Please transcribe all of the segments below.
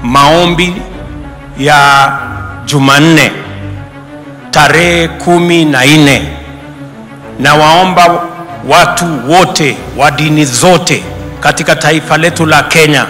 maombi ya Jumanne tarehe kumi na nne na waomba watu wote wa dini zote katika taifa letu la Kenya,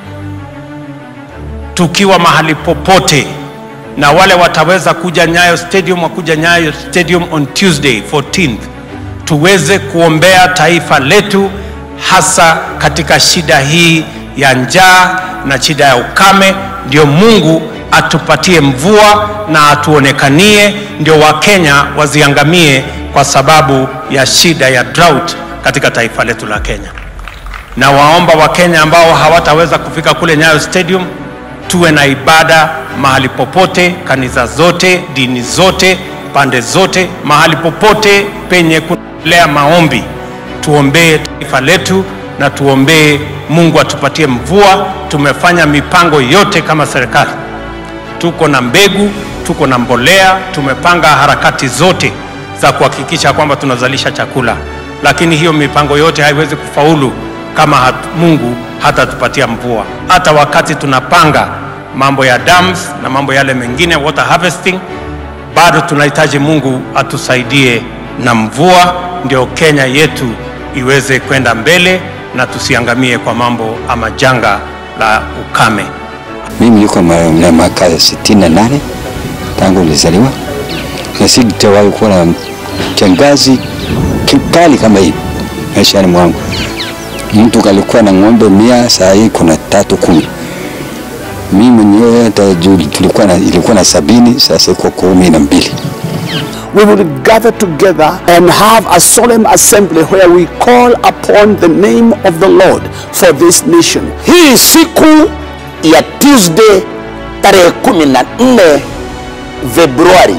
tukiwa mahali popote, na wale wataweza kuja Nyayo Stadium wakuja Nyayo Stadium on Tuesday 14th, tuweze kuombea taifa letu, hasa katika shida hii ya njaa na shida ya ukame, ndio Mungu atupatie mvua na atuonekanie, ndio Wakenya waziangamie kwa sababu ya shida ya drought katika taifa letu la Kenya. Na waomba Wakenya ambao hawataweza kufika kule Nyayo Stadium, tuwe na ibada mahali popote, kanisa zote, dini zote, pande zote, mahali popote penye kuendelea maombi, tuombee taifa letu na tuombee Mungu atupatie mvua. Tumefanya mipango yote kama serikali, tuko na mbegu, tuko na mbolea, tumepanga harakati zote za kuhakikisha kwamba tunazalisha chakula, lakini hiyo mipango yote haiwezi kufaulu kama hat, Mungu hatatupatia mvua. Hata wakati tunapanga mambo ya dams na mambo yale mengine water harvesting, bado tunahitaji Mungu atusaidie na mvua, ndio Kenya yetu iweze kwenda mbele na tusiangamie kwa mambo ama janga la ukame. Mimi niko na miaka ya sitini na nane tangu nilizaliwa na sitawahi kuwa na kiangazi kikali kama hii maishani mwangu. Mtu alikuwa na ng'ombe mia, saa hii kuna tatu kumi. Mimi mwenyewe hata tulikuwa na, ilikuwa na sabini, sasa iko kumi na mbili. we will gather together and have a solemn assembly where we call upon the name of the Lord for this nation. Hii siku ya Tuesday tarehe 14 Februari,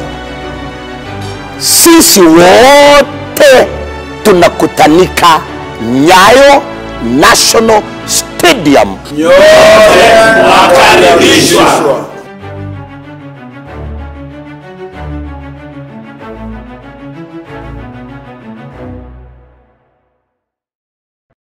sisi wote tunakutanika Nyayo National Stadium. Nyote mwakaribishwa.